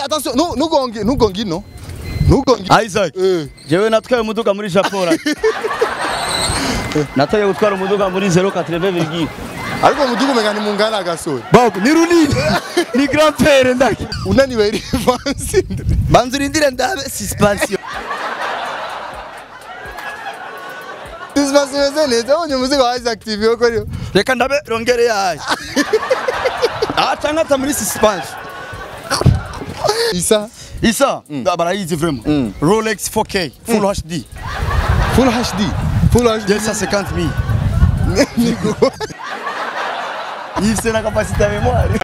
attention nu- nugonge nugonge ino nugonge Isaac eh jewe natwaye umuduga muri Japora natoye gutwara umuduga muri 080 virgule ariko mudugu umenga ni mungana agasore babu ni runini ni grand père ndaki unaniwe rivansi banza urindire ndabe suspension Dismas imeze neza wonye umuzigo wa Isaac TV yo kuri reka ndabe rongere yayo ah cyangwa ata muri suspension Isa isa barayizi vraiment Rolex 4K full HD Full HD Full HD 250 000 Yifise na capacité ya mémoire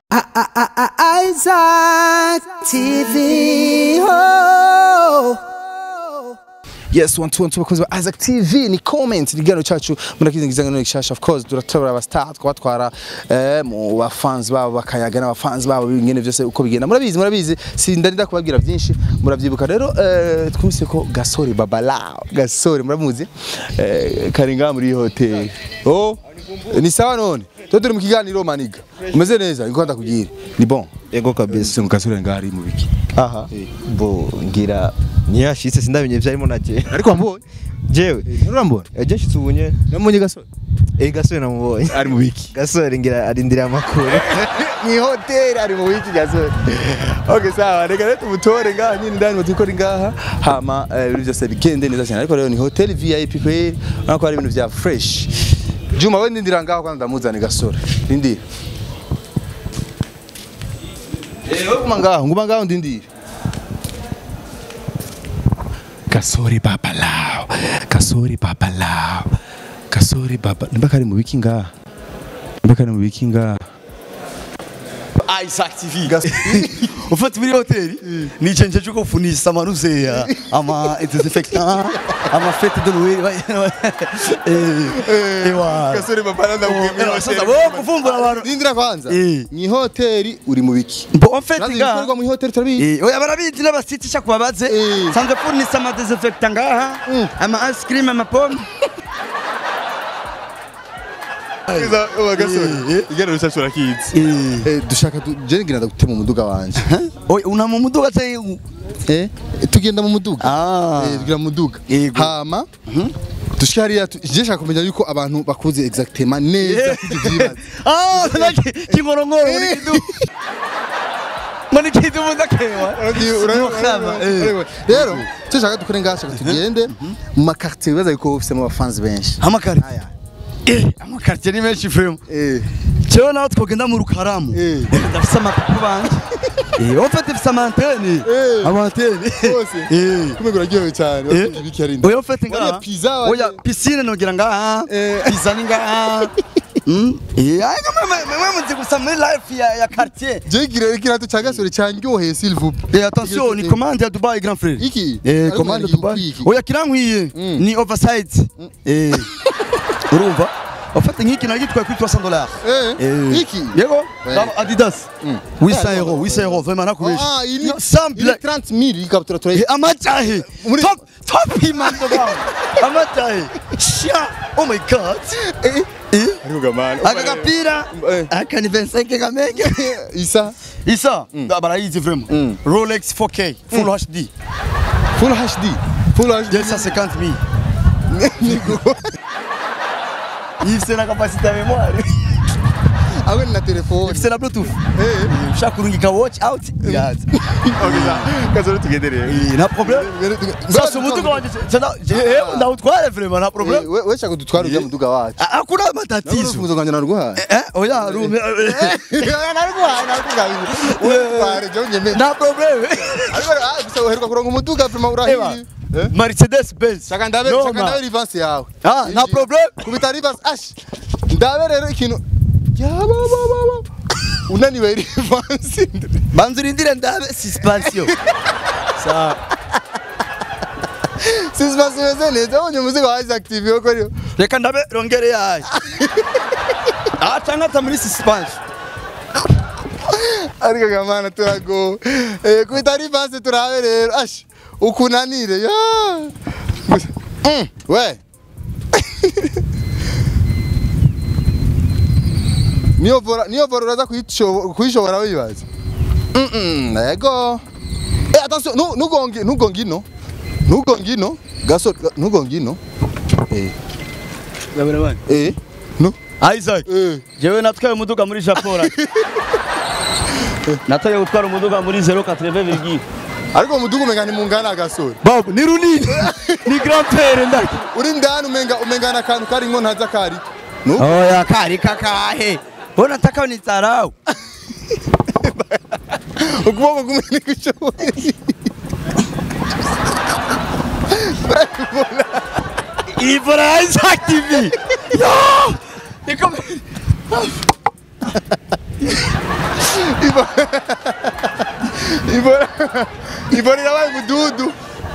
Isaac TV. Oh. Yes, one two one two bakozi ba Isaac TV ni comment ni gano cacu murakizingiza ngano gishasha of course turatabara aba star twabatwara eh mu ba fans babo bakayaga n'aba fans babo bingene byose uko bigenda murabizi murabizi sindarinda kubabwira byinshi muravyibuka rero eh twumvise ko Gasore Babalao Gasore muramuzi eh karinga muri hotel oh ni sawa none to turi mu kiganiro maniga umeze neza iko ndakubwira ni bon Ego kabisa. se mu Gasore ngari mu biki Aha. Bo ngira ntiyashitse sindamenye vyarimo nake. ariko wambonye Jewe. urambona Eje nshitse ubunye. namunye Gasore Eh gasore namubonye. ari mu biki Gasore ngira arindira amakuru. ni hoteli ari mu wiki gasore okay sawa reka rero tumutore ngaha nyine ndani mutukore ngaha hama eh, ibintu byose bigende neza cyane ariko rero ni hoteli VIP kweli urabona ko hari ibintu bya fresh Juma we ndindira ngaho kwanza ndamuzane gasore ndindira Eh wewe guma ngaho nguma ngaho ndindira Gasore babalao Gasore babalao Gasore baba nimba kari mu wiki ngaha nimba kari mu wiki ngaha Isaac TV ufata muri hoteli ni chenje cyo kufunisa amaruseya ama desinfectant ama fete de Noël eh ewa Gasore baba Eh, sasa bo kuvumbura abantu Ndindira kwanza. Eh. Ni hoteli uri mu biki? bo en fait Nazi nga ibikorwa mu hoteli turabizi. Eh, oya barabizi n'abasitisha kubabaze Eh. sanzwe funisa ama desinfectant ngaha ama ice cream ama pomme Iza uwa gasore. Igero rushacho rakizi. Eh dushaka tu- je ngira ndagutema umuduga wanje. oya una mu muduga se Eh tugenda mu muduga. Ah. Eh tugira mu muduga. Yego. Hama dushika hariya tu- je shaka kumenya yuko abantu bakuze exactement neza kivyibaza. ah naki kingorongoro muri kidu muri kidu mudakewa Rero cyo shaka dukore ngaha shaka tugende mu makartier bibaza yuko ufise mu bafanzi benshi. amakari eh amakartier ni menshi frame Eh Jewe nawe twogenda mu rukaramu Eh. ndafise amapupu banje Eh, en fait ifise amantene Eh. amantene Bose. Eh. kumwe uraryohewe cyane. Eh. Wakumva ibiki ari nda. oya ufite Wariye ngaha pizza wariye- oya piscine nogira ngaha Eh. pizza ni ngaha Mm. Eh, ariko mwe- mwe- mwe muzi gusa muri life ya ya quartier Je gira ikirato ca gasore cyanyoheye s'il vous plaît. Eh, attention ni commande ya Dubai grand frère Iki? Eh, Ariko commande ya iki- Dubai iki? oya kirankwiye ni oversize eh urumva ufite nk'iki nagitwaye kuri 300 dollars Eh, iki? yego Ouais. Dans Adidas 800 euros 800 euros vraiment nakubesha Ah, ili No, sans ili blague 30 000 ikabutura Eh, turayi. amajahe Muri- top top imando bang amajahe shia oh my god Eh, eh ariko gamana. aka gapira Eh. aka ni 25 kamenge Isa isa barayizi vraiment Rolex 4K full HD full HD. Full HD. 250 000 yifise na capacité ya mémoire Awe na telefone. yifise na bluetooth Eh. ushaka kurungika watch out yaza Okay, sa. Gasore tugende rero. nta problème sasa umuduga wanje ndawutware vraiment nta problème We we shaka dutwara ujya muduga wacu. hakuna Tatizo. matatizo Umuduga wanje naruguhaye. eh oya rume Naruguhaye naruguhaye. We tware je nyeme. nta problème Ariko ah gusa uheruka kuronka umuduga prima urahiye. Eh? Mercedes Benz Shaka ndabe No, shaka ma. ndabe reverse yawe. ah nta problème kubita reverse ash ndabe rero ikintu yabababa unaniwe reverse banza urindire ndabe suspension sawa sisibasi imeze neza wonye umuzigo wa Isaac TV yo kuri reka ndabe rongere yayo ah cyangwa ata muri suspension ariko gamana turago eh kubita reverse turabe rero ash ukunanire ya Gusa- Mm, we niyo vora niyo vora uraza kuyisho- kuyishobora wibaza Mm, mm, yego Eh, attention, nu- nugonge nugonge ino. Nugonge ino. Gasore, ga- nugonge ino. Eh, Gabira bani. eh. No. Isaac. Eh. Jewe natwaye umuduga muri Japora. Nataye gutwara umuduga muri 080 virgule. Ariko mudugu umenga ni mungana gasore. Babu ni runini. Ni grand père ndaki. Uri ndani umenga umenga na kantu kari ngo ntaza kari. No. Oya kari kakahe. Mbona nataka unitarau? Ukuboko kumwe ni kushoboye. Ivora ya Isaac TV. Yo! Niko Ibora. Ibora yabaye mududu.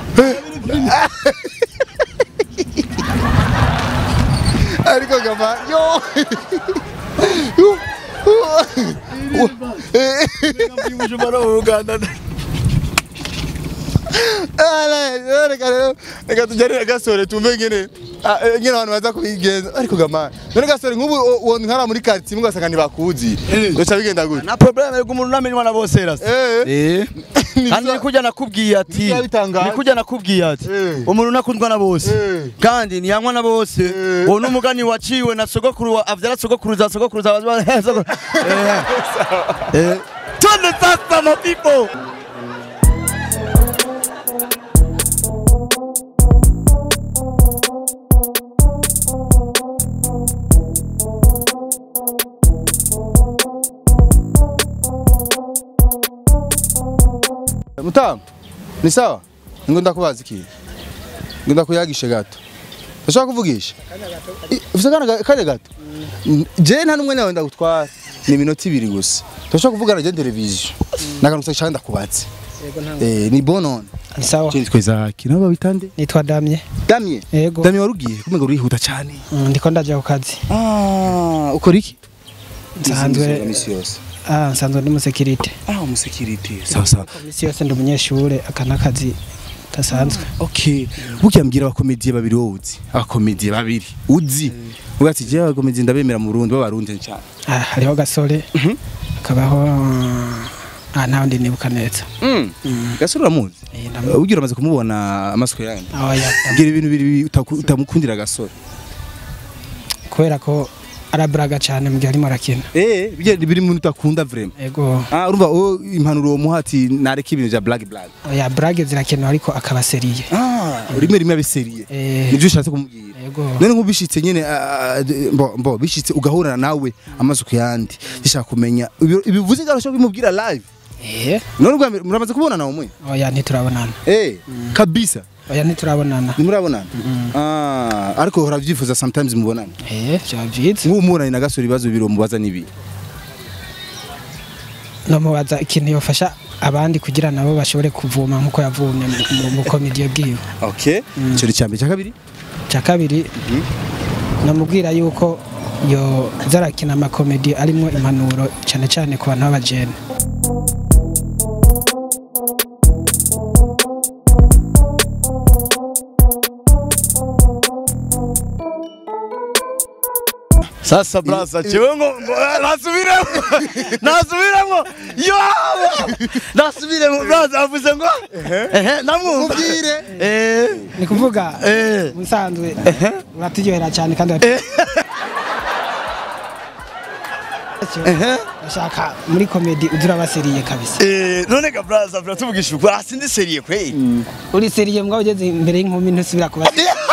Ariko gama yo. Bujumbura mu Uganda. Ala, reka rero reka tujarire gasore tumve ngene ah, eh, ngene abantu baza kubigenza ariko gama none gasore nk'ubu uwo nkara muri quartier mugasanga ntibakuzi Eh. goca bigenda gute Na problème yuko umuntu namenywa na bose rasa. Eh. Eh. Ni Kandi vya- nikuja nakubwiye ati Nivyo bitangaje. nikuja nakubwiye ati Eh. umuntu nakundwa na bose Eh. kandi ntiyanywa na bose Eh. uwo n'umugani waciwe na sogokuru wa- avyara sogokuruza sogokuruza baza- eh, sogokuru. Eh. Eh. Twende sasa my people mutamu ni sawa ngo ndakubaza iki ngo ndakuyagishe gato ndashaka kuvugisha I- ufise akana ga- kanya gato Mm, je nta n'umwe nawe ndagutwara ni iminota ibiri gusa ndashaka kuvugana je televiziyo nakantu gusa cyane ndakubatse eh ni bonone Ni sawa. je nitwe zaki nabo babitande Nitwa Damye. damye Yego. damye warugiye kumenga urihuta cyane Mm, Ndiko ndaja ku kazi. ah ukora iki Nsanzwe misi yose ah nsanzwe ndi musekirite. ah umusekirite sawa sawa Misi yose ndi umunyeshure aka nakazi gasanzwe. Okay. Burya mbwira abakomediye babiri wowe uzi. Abakomediye babiri uzi. Uvuga ati je abakomediye ndabemera mu Burundi b'abarundi cyane. Ah hariho gasore. Akabaho ah ntawe ndi nibuka neza. Mm. Gasura uramuzi? Eh, ndamu- Ugira amaze kumubona amasiko yanyu. Aho ya Mbwira ibintu bibiri utaku- utamukundira gasore. kubera ko araburaga cyane mu gihe arimo arakina. Eh, bijya biri mu utakunda vraiment. Yego. Ah, urumva o impanuro uwo muhati nareka ibintu bya black black. Oya brage zirakenewe ariko akaba seriye. Ah, rimwe rimwe abiseriye. Eh. Nibyo ushatse kumubwira. Yego. none nk'ubishitse nyene ah, ah, mbo mbo bishitse ugahura nawe amasuku yandi bishaka kumenya Ibi- ibivuze ngarusho bimubwira live Eh. none ubwa mbere muramaze kubonana umwe Oya ntiturabonana. eh kabisa Oya ntiturabonana. ntimurabonana ah ariko uhora byifuza sometimes mubonana Eh, byaba byiza. nk'ubu mubonanye na gasore ibibazo bibiri mubaza nibi nomubaza ikintu yofasha abandi kugira nabo bashobore kuvuma nkuko yavumye mu- mu bukomediyo bwiwe okay icyo ni cyambere cya kabiri cya kabiri namubwira yuko yo zarakina amakomedi arimo impanuro cyane cyane ku bantu b'abajene sasa brasa jewe ngo ngo, eh, nasubiremo nasubiremo yo nasubiremo brasa avuze ngo ehe namwumva Mubwire. eh ni kuvuga eh musanzwe uraturyohera cyane kandi urat- ehe bashaka muri komedi uzi baseriye kabisa eh none ga brasa brasa tuvugisha ukuri asi ndi seriye kweli uri seriye mbwa ugeze imbere y'inkumi ntusubira kuba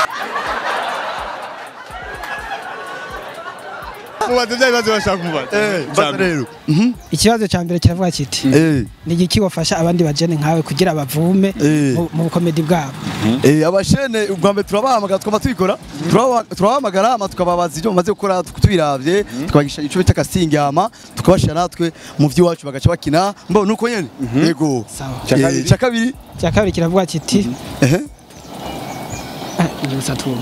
mubaze bya bibazo bashaka kumubaza eh baza rero ikibazo cya mbere kiravuga kiti eh ni igiki wafasha abandi bajene nkawe kugira bavume Eh. mu- mu bukomedi bwabo Eh, abashene ubwa mbere turabahamagara tukaba tubikora turaba- turabahamagara ama tukababaza ibyo bamaze gukora tuk- tubiravye tukabagisha ico bita casting ama tukabashira natwe mu vy'iwacu bagaca bakina mbo nuko nyene yego sawa Ca Eh, kabiri? ca kabiri cya kabiri kiravuga kiti ehe gusa twumva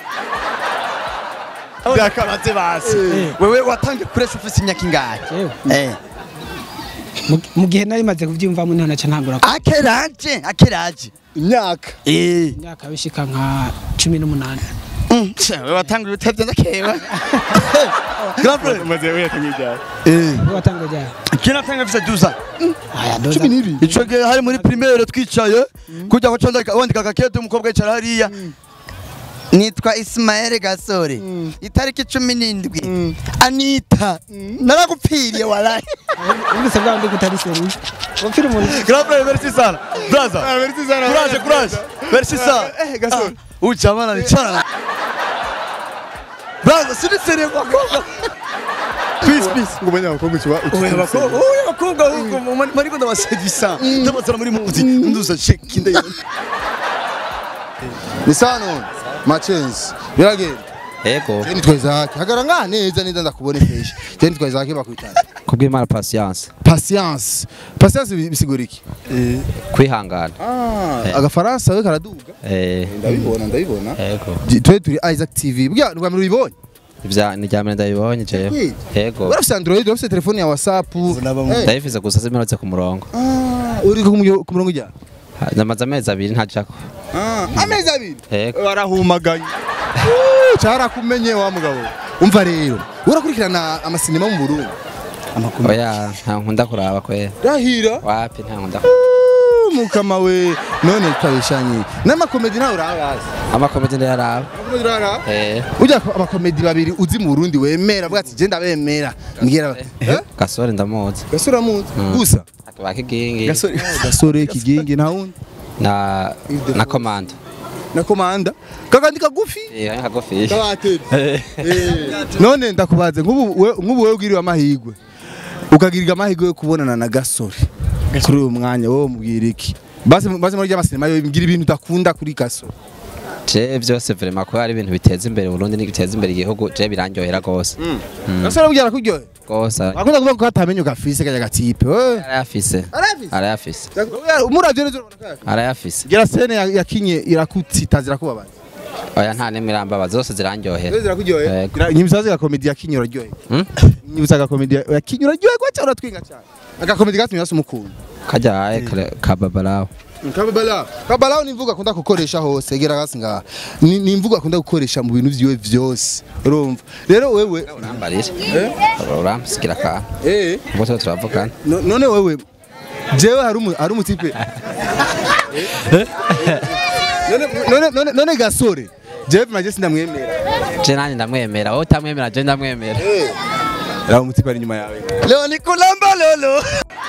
byakabaze basi wewe watangiye kuresha ufise imyaka ingahe Jewe, eh mu- mu gihe nari maze kubyumvamo niho naca ntangura ku- akeraje akeraje imyaka eh imyaka bishika nka cumi n'umunani wewe watanga ibitevye ndakewe grand frère umaze wiyatanga ibyawe eh Wewe watanga ryari kina tanga visa duza aya doza cumi n'ibiri ico gihe hari muri primaire twicaye kujya ko canda wandika gakete umukobwa yicara hariya nitwa Ismael Gasore itariki cumi n'indwi Anita naragupfiriye walahi ubise bwa ndi kutari seri wapfira umuntu grand frère merci sana brother merci sana. courage courage merci sana Eh, Gasore. ucha bana ni chana brother sini seri kwa koga peace peace ngo umenye abakobwa ukiba Oya bakobwa, oya bakobwa huko mariko ndabasevisa ndabazana muri muzi nduza sheki ndayibona ni sawa none machenzi biragenda Ego, je nitwa Isaac hagara nga neza neza ndakubona peshe je nitwa Isaac bakwitana kubw'Imana patience, patience patience bi- bisigura iki kwihangana. ah agafaransa we karaduga Eh, ndabibona ndabibona ego. Ji- twe turi Isaac TV bwa rwa mbere ubibonye Ivya ni ryambere ndabibonye jewe. Ego. urafise Android urafise telefone ya WhatsApp Eh, Ndayifize gusa zimerutse ku murongo. ah, uri ku mu- ku murongo ujya Ha, Namaze amezi abiri ntajako. ah amezi abiri Ego. warahumaganye cyarakumenye wa mugabo umva rero urakurikirana amasinema mu Burundi Oya, nta nkunda kuraba kwera. rahira Wapi nta nkunda. Uh, mukama we none twabishanye n'amakomedi nawe urayazi Amakomedi ndayaraba. Amakomedi urayaraba? Eh, ujya ko abakomedi babiri uzi mu Burundi wemera bwati je ndabemera mbwira eh gasore ndamuzi. gasore muzi gusa Bakigingi gasore gasore kigingi nta wundi na na komando. na komanda kakandi kagufi Eh, ari kagufi. kabateri none ndakubaze nk'ubu we- nk'ubu wewe ugiriwe amahigwe ukagirirwa amahigwe yo kubonana na gasore kuri uyu mwanya wowe mubwira iki basi basi muri ry'amasinema yo mbwira ibintu udakunda kuri gasore Je byose vraiment ko ari ibintu biteza imbere Burundi n'ibiteza imbere igihugu je birandyohera gose. gasore ubwira kuryohe Gose akunda kuvuga ko atamenye ugafise kajya gatipe we arayafise. Arayafise? Arayafise. umuravyo neza urabona kaya Arayafise. gira sene ya- yakinye irakutsita zirakubabaza Oya nta nimwe irambaba zose zirandyohera. zirakuryohe Yego. nyibusaze agakomedi yakinye uraryohe Hmm? nyibusa agakomedi yakinye uraryohe kwa cyangwa uratwinga cyane agakomedi gatumye hasi umukunda Kajaye kababalawo. kababala kababala ni imvugo akunda gukoresha hose gera hasi ngaha ni ni imvugo akunda gukoresha mu bintu vyiwe vyose urumva rero wewe Urambarira. Uramsigira ka. eh Ubwo tuba turavugana. no- none wewe jewe hari umu hari umutipe none none none none gasore jewe maje sindamwemera Je nani ndamwemera, wowe utamwemera je ndamwemera. raba umutipe ari nyuma yawe leo ni kulamba lolo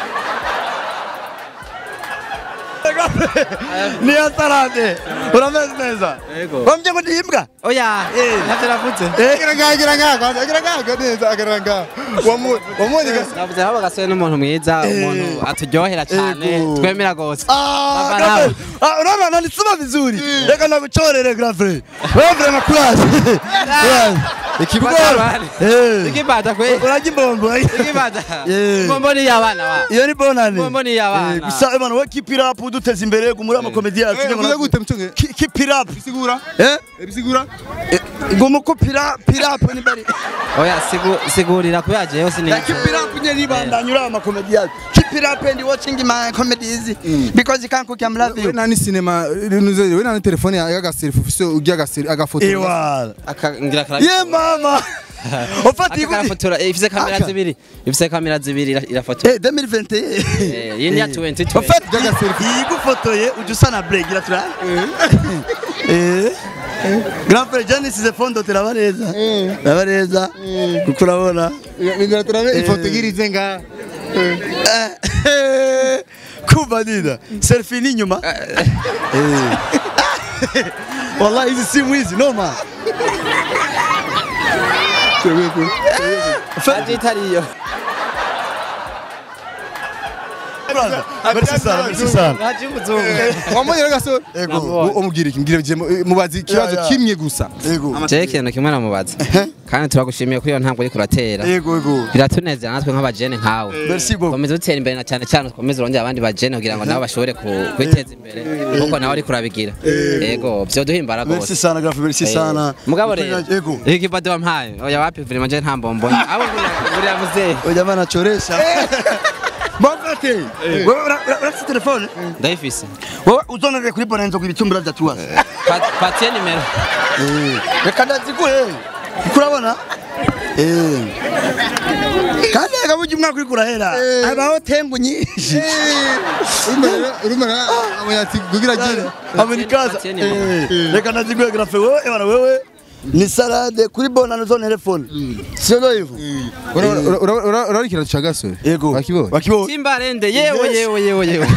ni atarande urameze neza wambye ngo ndimbwa Oya, Eh. ntavyo navuze. Agira ngaha, agira ngaha, kwanza, agira ngaha, neza, agira ngaha. Wamu- wamuonye gasi- Navuze haba gasore n'umuntu mwiza, umuntu aturyohera cyane, Ego. twemera gose. Ah, Baba grand nawe. frère. Ah, unaona nanisema vizuri reka nakuchorere grand frère wewe vraiment courage Courage. Ikibata. Eh. Ikibata kwe. urajya imbombo Ikibata. Eh. Mbombo ni yabana wa. iyo ni bonane Mbombo ni iy'abana. Eh, gusa ebana we keep it up uduteza imbere gumura amakomedi yacu Eh, uvuze gute mchunge? Ki- keep it up Bisigura? eh Eh, bisigura? gumu ko pira pira up ni bari Oya, sigu sigurira kubera jewe sini. Ya, keep it up nye nibandanya uri amakomedi yacu keep it up and watching my comedies because you can't cook I'm love We you nani sinema nuze we nani telefone ya agaselfie ufise ujya agaseri agafoto ewa Akangira kara. ye mama ufata Aka iguti karafotora ifise kamera Aka. zibiri. Ifise kamera zibiri ira- irafotora. eh 2021 Eh, yindi ya 2020. ufata igufotoye ujya usa na break gira tura eh grand frère Janice ze fondo teraba neza teraba neza kuko urabona Ngara turabe ifoto igirize nga. Eh, kuba nina selfie ni nyuma Eh. wallahi hizi simu hizi noma Aje itariyo. brother merci sana merci sana Aje umuzungu. Wamonye agasore? Ego. Umubwira iki ngira je mubazi ikibazo Ya, ya. kimwe gusa. ego Je ikintu kimwe namubaza. Kandi turagushimiye kuri iyo ntambwe uriko uratera. ego ego Biratunezera natwe nk'abajene nkawe. merci beaucoup Komeza utera imbere na cyane cyane ukomeze urongera abandi bajene kugira ngo nabo bashobore ku- kwiteza imbere kuko nawe ariko urabigira. Yego, vyoduhimbara merci gose. sana grand frère merci Eh, sana Mugabo rero. ego Iki kibado wampaye. Oya wapi vraiment je nta mbombo. Abo nguriya nguriya muzee. oya bana choresha bafate wewe ura- ura- urafite telefone ndayifise wowe uzonere kuri bonanza ku ibitumbura bya tuwasi Pa- patiye nimero reka ndaziguhe kuko urabona Eh. kandi reka burya umwaka uriko urahera habaho tembu nyinshi urumara amuyati kugira agire amerikaza Patiye nimero. Eh. reka ndaziguhe grafe wewe ebana wewe ni salade kuri bonanza zo telefone sio ndo hivyo urabona ikirato ca gasore yego wakibonye wakibonye timbarende yewe yewe yewe yewe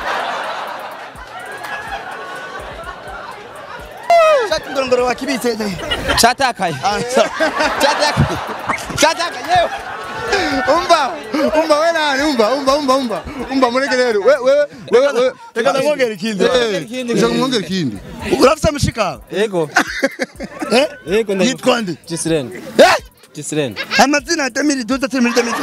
shati ndorongoro wakibitse catakaye catakaye catakaye yewe umva umva we nani umva umva umva umva umva mureke rero we we we we reka ndamwongera ikindi ushaka kumwongera ikindi urafite amashika yego Eh? yego yitwa nde Gisirene Eh? Gisirene amazina ya demiri duza temiri demiri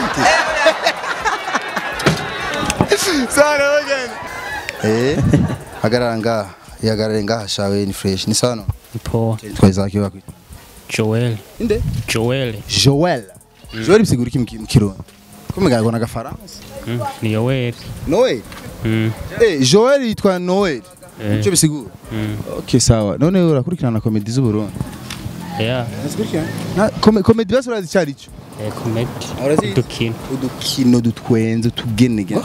sana wageni eh hagarara ngaha ihagarare ngaha shawe ni fresh ni sana Poa. twaiza kiwa kwita Joel. inde Joel. Joel Joel bisigura iki mu ki- mu kirundi kumega ngo n'agafaransa Mm. Ni Joel. Noel Mm. eh Joel yitwa Noel Eh. icyo bisigura Mm. okay sawa none urakurikirana comedy z'u Burundi Yeah. na come- comedy basi urazi cyari cyo Eh, comedy. Urazizi? Dukino. udukino dutwenze utugenegene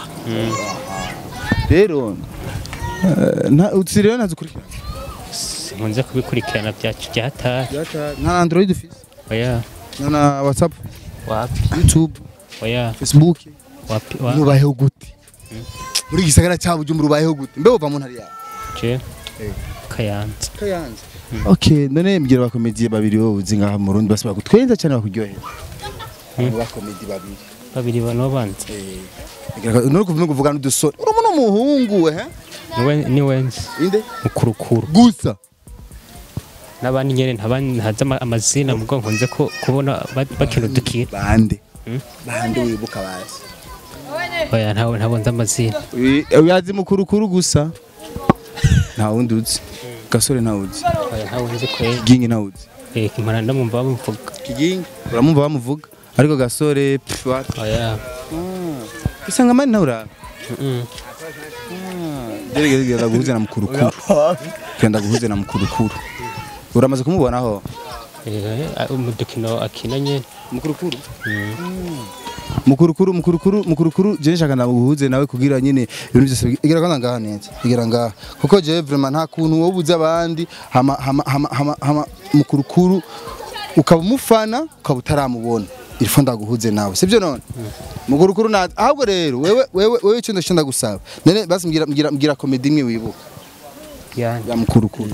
rero eh, nta utsiriyo nazikurikirana Sinkunze kubikurikirana byacu byataye. nta Android ufise Oya. nta na WhatsApp Wapi? YouTube Oya. Facebook Wapi? Wa. mubayeho gute muri iki gisagara cya Bujumbura ubayeho gute mbe uva mu ntari yawe Je. Kayanza. kayanza okay none mbwira abakomediye babiri wowe uzi ngaha mu Burundi basi bagutwenza cyane bakuryohera abo bakomedi babiri Babiri bano banze. nuri kuvuga kuvuga n'udusore urimo n'umuhungu eh Niwe ni wenzi. inde Mukurukuru. gusa N'abandi nyene ntabandi ntazi ama- amazina mugo nkunze ko kubona ba- bakina udukino. bande Hmm? bande wibuka bazi Oya ntawe ntabwo nzi amazina. uyazi mukurukuru gusa nta wundi uzi gasore nta uzi Oya ntawe nzi kweli. kigingi nta uzi Eh, kimara ndamumva bamuvuga. kigingi uramumva bamuvuga ariko gasore pff, wapi Oya. usanga mani nawe uraba Mm. gerageza genda guhuze na mukurukuru genda guhuze na mukurukuru uramaze kumubonaho Eh, umudukino akina nyene. mukurukuru mukurukuru mukurukuru mukurukuru je nshaka ndaguhuze nawe kugira nyine ibintu byose igera kwanza ngaha neza igera ngaha kuko je vraiment nta kuntu wowe uzi abandi hama hama hama hama, hama mukurukuru ukaba umufana ukaba utaramubona ilfo ndaguhuze nawe sibyo none mukurukuru na ahubwo rero wewe wewe wewe icyo ndashaka gusaba nene basi mbwira mbwira mbwira comedy imwe wibuka Yani. ya mukurukuru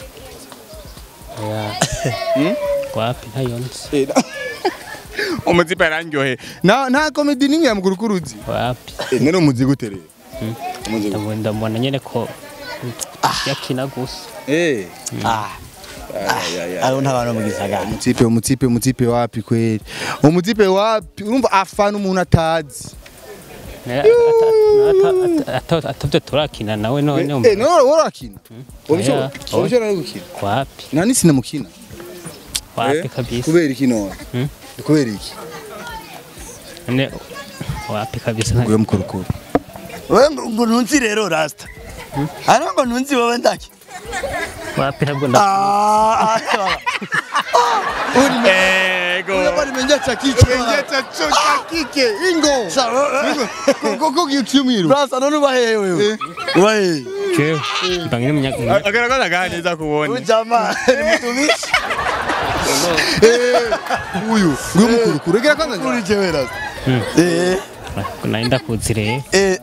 Oya. Wapi ntayo nzi. umuzipa yarangyohe nta nta comedy nimwe ya mukurukuru uzi Wapi. nene umuzi gute rero umuzi gute Ndabona ndabona nyene ko yakina gusa. eh aro nta bantu mu gisagara umutipe umutipe umutipe wapi kweli umutipe wapi urumva afana umuntu atazi atavyo turakina nawe eh none no worakina Oya. wabishobora no gukina wapi nta n'isi namukina wapi kabisa kubera iki none Hmm? kubera iki none wapi kabisa nta- uyo mukurukuru wewe ngo ngo ntunzi rero rasta ari ngo ntunzi wowe ndaki wapi ntabwo nda ah ego uyo menja cha kike menja cha cho cha kike ingo koko kitu mwiru brasa none ubahehe wewe ubahehe jewe mbangine munyaka agaragaza ganeza kubona uyu jamaa ni mtumishi uyu uyu mukurukuru egera kwanza kuri jewe rasta Hmm. eh naenda kuzire eh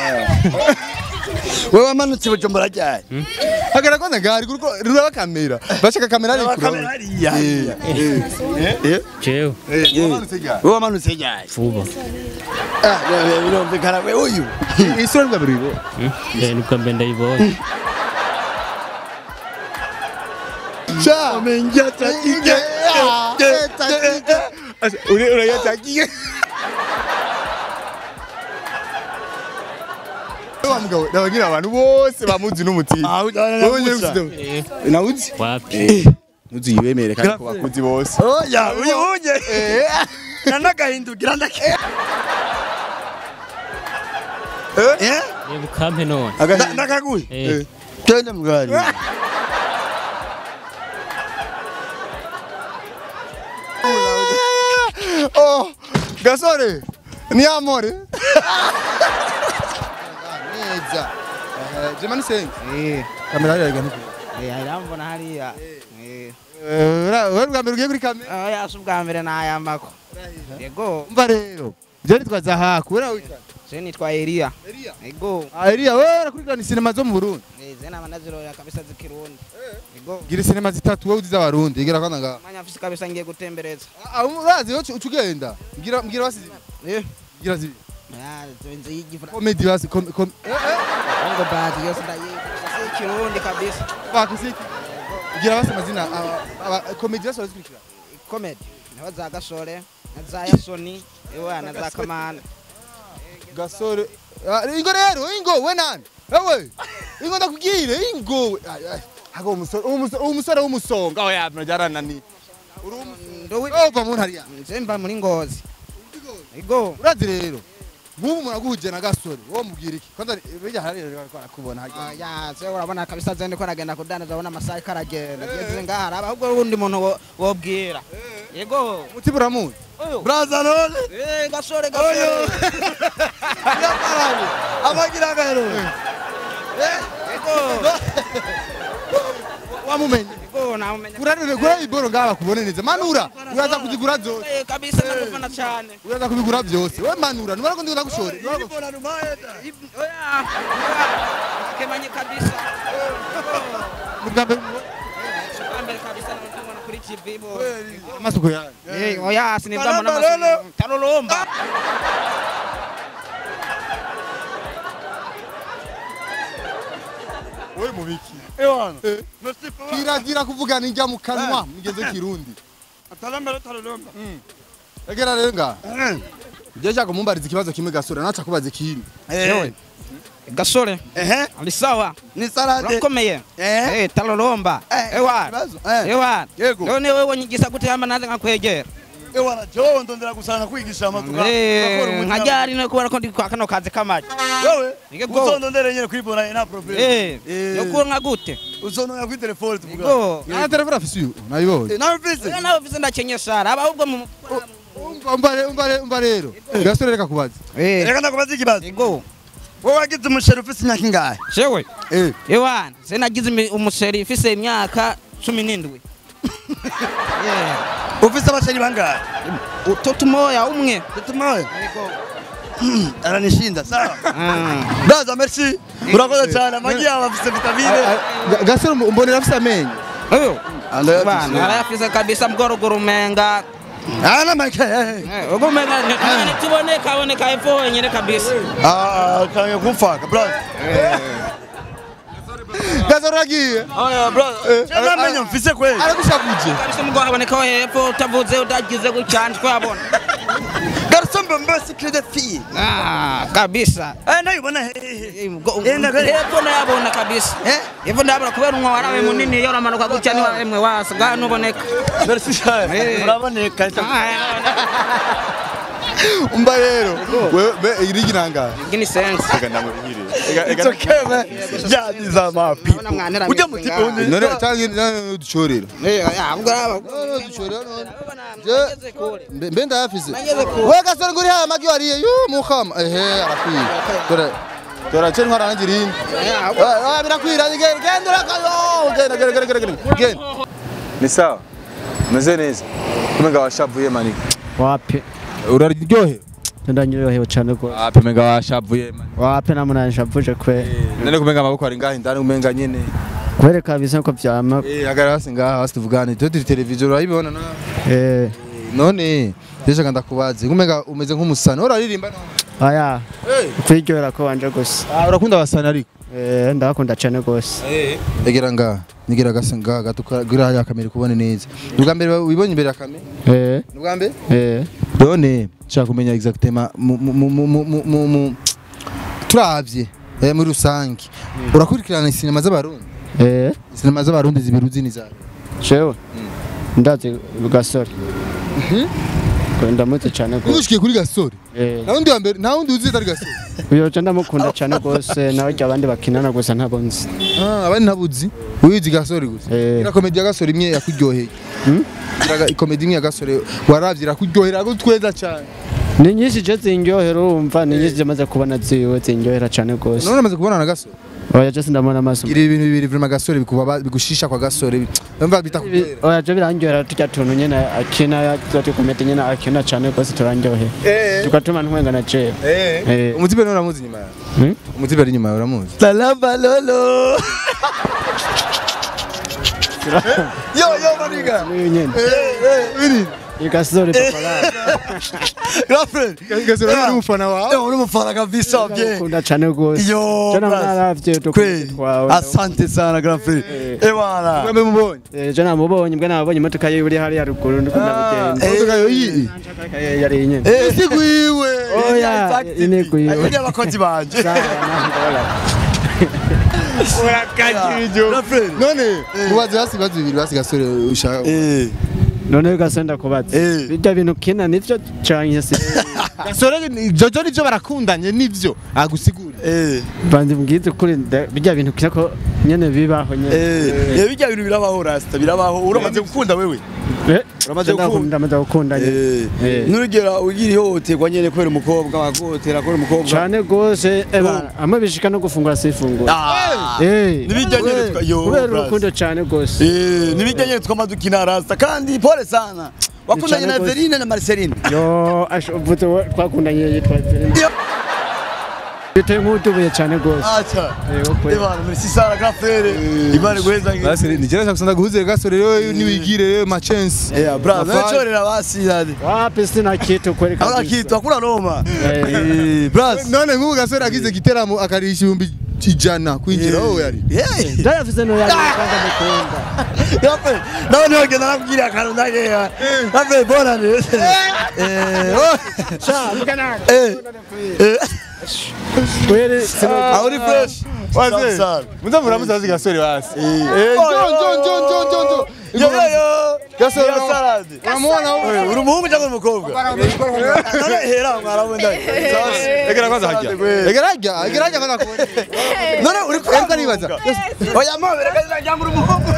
wewe wamanutse bujumbura ryari agara kwanza gari kuko ruraba kamera bashaka kamera ari kamera kuraba hariya eh jewe wewe wamanutse ryari vuba ah birumvikana we uyu isura bwa buribo Hmm? Eh, nibwo mbe ndayibonye cha menja takike uri urayatakiye wa mugabo nabagira abantu bose bamuzi n'umutipe wowe nyine ufite nawuzi wapi nuzi yibemere kandi ko bakuzi bose oya uyu unye nanagahindukira ndake Eh? reba ukampe none Na- Nakaguye. Eh. Twende mugari. Oh, gasore ni amore neza Eh, jemani sengi Eh, kamera hariya igana eh, irambona hariya. Eh. wewe bwa mbere ugiye kuri kamera Oya si ubwa mbere nayambako. Yego, umva rero je nitwa zahaku wewe witwa je nitwa Elia. Elia Yego. ah Elia wewe urakurikirana sinema zo mu Burundi Eh, je nama nazirora kabisa zikirundi. Yego. gira sinema zitatu wewe uziza abarundi gira kwana nga Manya mfise kabisa ngiye gutembereza. ah urazi yo ucugenda ngira ngira basi Eh. ngira zibi Ya, zenze yigivura. comedy basi com com eh eh Bongo bad yose ndayivuga. Si kirundi kabisa. bakisiki ngira basi amazina aba- aba comedy basi barazikurikira Comedy. Naho za gasore, na za yasoni, ewa na za kamana. gasore Ah, ingo rero ingo we nani ewe ingo ndakubwire ingo we. Ay, ay. hago umusore umusore umusore w'umusonga oya mnajarana ni Ndowi. ova mu ntariya Nze mba muri ngozi. Yego. urazi rero nk'ubu muraguhuje na gasore wowe mubwira iki kwanza bijya hari arakubona Ah, ya se urabona kabisa zende ko nagenda kudandaza abona amasaha ariko aragenda ngeze ngaha araba ahubwo uwundi muntu wo- wobwira yego umutima uramuzi Braza none. Eh, gasore gasore Yaparani. Amagira garo. yego wamumenye yego namumenya urarire gura iboro ngaba kubone neza manura uraza kuzigura zose Eh, kabisa ndamufana cyane uraza kubigura byose we manura nubara ko ndikunda gushora Mbona numayeta. Ib- oya kemanye kabisa ubwa mbere mbere kabisa namubona kuri TV bo amasuko yawe Eh, oya sinibwa mbona Taramba lolo. amaso tarolomba we mubiki Ewana. Eh. kiragira kuvugana injya mu kanwa mugeze kirundi Atalamba atalomba. egera rero nga je cyako mumbariza ikibazo kimwe gasore naca kubaza ikindi Eh. gasore Eh. ari sawa Ni salade. urakomeye Eh. Eh, tarolomba Eh, ewa ikibazo. Eh. ewa Yego. none wewe nyigisa gute hamba naze nkakwegera Ewana jo ndondera gusana kwigisha amatuka. Eh, nkajyari no kubona ko ndi kwa kano kazi k'amaji Wewe. Yego. Uzondondera nyene kwibona ina problem. Eh, Eh. nuko nka gute Uzondondera kwi telefone tuvuga. Yego. na telefone afise uyu nayibonye Eh, nawe mfise. Eh, nawe ufise ndakenye sara aba ahubwo mu umva umva re- umva re- umva rero gasore reka kubaza Eh, Reka ndakubaza ikibazo. yego Wowe wagize umusheri ufise imyaka ingahe? shewe Eh. ewana se nagize imi- umusheri ifise imyaka cumi n'indwi Yeah. Ufise abasheri bangahe? utoto moya umwe Tutumoye. Aranishinda sawa. Ah. Braza merci. Urakoze cyane amagi yawe afise vitamine. Ga- gasore umbonera afise amenyo Oyo. Ando Bana arayafise kabisa mgorogoro umenga Ana make. Eh, ubwo umenga ni- ni- nituboneka aboneka epfo wenyine kabisa Ah, kange kumfaka braza. gasore uragiye Oya braza. Cyangwa amenyo mfise kweli. aragushakuje kabisa umugore aboneka hepfo utavuze utagize gutya ntitwabona Garçon bombe secret de fille. Ah, kabisa Eh ndayibona hehe. Eh, mgo- Eh, ndagari- hepfo ndayabona kabisa Eh? hepfo ndayabona kubera umwe warabe munini iyo uramanuka gutya niwa emwe wasiga ntuboneka Merci cyane. Eh. Uraboneka. umva rero wewe be irigi nangahe gini sense It's okay man. Yeah, these are my people. Urabona mwanera Ujya ameze mu tipo ngaha. undi. none tangi none dushorera Eh, ah, ubwo araba- none dushorera none Je- Nageze kure. Mbe- mbe ndayafise Nageze kure. we gasore nguri haya magi wariye yu mukama ehe arakwiye dore dore cyo ntwara nanjye irindi Ah, birakwira genda genda urakayo genda genda genda genda genda ni sawa umeze neza kumenga washavuye manika wapi uraryohe ndanyohewe cyane rwose wapi umenga washavuye manika wapi namunanjavuje kwe none kumenga amaboko ari ngahe ndani umenga nyene kwereka bisa ko byama eh agara hasi ngaha hasi tuvugane turi turi televiziyo urayibona na eh none deje kanda kubaze kumenga umeze nk'umusani uraririmba none aya kwiryohera ko wanje gusa ah urakunda abasani ariko eh ndakunda cyane rwose egera ngaha nigira gase ngaha gatukura hariya kamera kubone neza ni ubwa mbere wibonye imbere ya kamera eh ni ubwa mbere eh none nshaka kumenya exactement mu- mu- mu- mu- mu- mu- mu- mu- turavye eh, muri rusange urakurikirana sinema z'abarundi eh sinema z'abarundi zibiri uzi ni zawe jewe ndazi gasore ndamutse cyane gose Nushikiye kuri gasore. Eh, Na wundi wa mbere, na wundi uzi atari gasore. uyo je ndamukunda cyane gose nawe jya abandi bakinana gusa ntabwo nzi Ah, abandi ntabuzi. Wizi gasore gusa. Eh. Ina komedi ya gasore imwe yakuryoheye. Iraga ikomedi imwe ya gasore waravye irakuryohera gutweza cyane. ni nyinshi je zindyohera urumva ni nyinshi zimaze kubona ziwe zindyohera cyane gose None amaze kubona na gasore. oya je sindamubona amaso Gira ibintu bibiri vraiment gasore bikuba bigushisha kwa gasore. Umva bitakubera. oya je birandyohera turya tuntu nyene akina tuba komedi nyene akina cyane gose turandyohera Eh. tugatuma ntwenga na jewe Eh. Eh. Umutipe none uramuzi nyuma yawe. Hmm? Umutipe ari nyuma yawe uramuzi. Salama lolo. Yo yo maniga. niyo nyene Biri. igasore papara Girlfriend. Gasore ari umufana wawe. Yo uri umufana kabisa bye. ndamukunda cyane gose Yo. je brother. naravye Kweli. dukomedi twawe Asante sana girlfriend. Eh bana. Mwembe mubonye. Eh, je namubonye mbwa nabonye imodoka yiwe iri hariya ruguru ndiko ndabigenda Imodoka yo iyi. Eh, yari nyene Eh Sigwiwe. oya ine kuyiwe Ayuri abakozi banje. sawa nahora Girlfriend. None mubaze hasi bazi bibiri basi gasore ushaka. Eh. none gasenda kubaza Eh. bijya bintu kina nivyo canke si Gasore ni- jojo nivyo barakundanye nivyo. Agusigure. Eh. bandi mbwize kuri nda- bijya bintu kina ko nyene bibaho nyene Eh. Eh bijya bintu birabaho rasta birabaho. Uramaze gukunda wewe. Eh, Uramaze je ndakunda- gukunda. ndamaze gukunda nyene Eh. Nurugera ugira ihohoterwa nyene kubera umukobwa wagotera kubera umukobwa. cane gose eba amwe bishika no gufungura sifungura Ah. Eh, Nibijya nyene twa- yo, kubera bras. urukundo cane gose Eh, nibijya nyene twama dukina rasta kandi pole sana. Wakundanye cyane na gose. Verine na Marceline. yo asho uvuze we- twakundanye yitwa Yo. biteye nk'utubuye cane gose Acha. Eh, ukwe. Ebana merci sana grafere. Imana guheza ngi. Basi ni jera kusanda guhuze gasore rero niwigire rero ma chance. Eh, bra, Nafasi. nachorera basi yani. wapi sina kitu kweli Hakuna kabisa kitu, hakuna Roma. Eh. Eh, bras. None nk'ubu gasore agize giteramo akarisha ibihumbi ijana kwinjira wowe yari. Yeah. ndayafise no yari kwanza mukunda Yape, nawe niwe genda nakubwira akantu ndageya. Yape, bona ni. Eh, oh. sha mukana Eh. Eh. kweli sino Ah, uri fresh. Wase. Sana. Muza muramuza basi gasore basi. Eh, Eh, Oh, John John John John John John. Yo yo yo. Gasore. Yo salad. Uramubona wowe? Eh, Uri umuhungu cyangwa uri umukobwa? None hera mwarawenda. Egera kwanza hajya. Egera hajya. Egera hajya kwanza kubona. None uri Ariko nibaza. Oya mama, reka cyangwa uri umuhungu.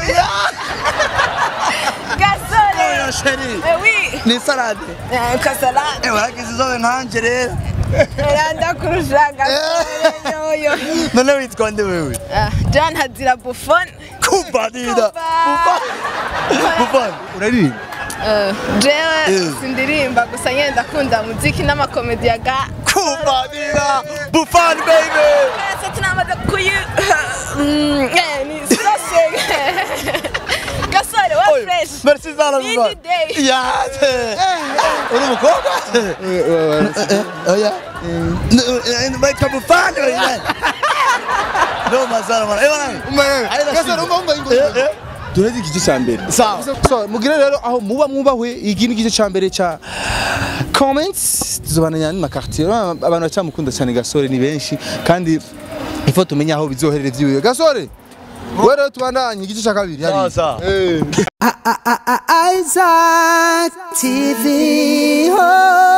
Gasore. Oya sheri. Eh, oui. Ni salade. Eh, Kasala. Eh, waragize izobe nkanje rero. Randa kurusha gasore yoyo. None witwa nde wewe? Ah, John Hazira Buffon. Kumbadida. Kuba. Buffon. Uraririmba. Eh, Jewe Eh. sindirimba gusa nyine ndakunda muziki n'amakomedi ya ga. Kumbadida. Buffon baby. Twese tunamaze kuyi Mm, eh, ni sose. Gasore wa Oy, fresh. Merci sana Nindi Buffon. day. Yate. Uri umukobwa? Oya. Baitwa Buffon wewe. No mazara mara. Eh bana. Gasore umva umva ingo. Eh, eh. Turezi igice cya mbere. Sawa. So, mugire rero aho muba mwubahwe iki ni igice cya mbere cya comments tuzobananya n'ama quartier abantu bacamukunda cyane gasore ni benshi kandi ifo tumenya aho bizoherera vyiwe gasore wewe rero tubandanye igice cya kabiri Sawa sawa. Eh. Isaac TV. Oh.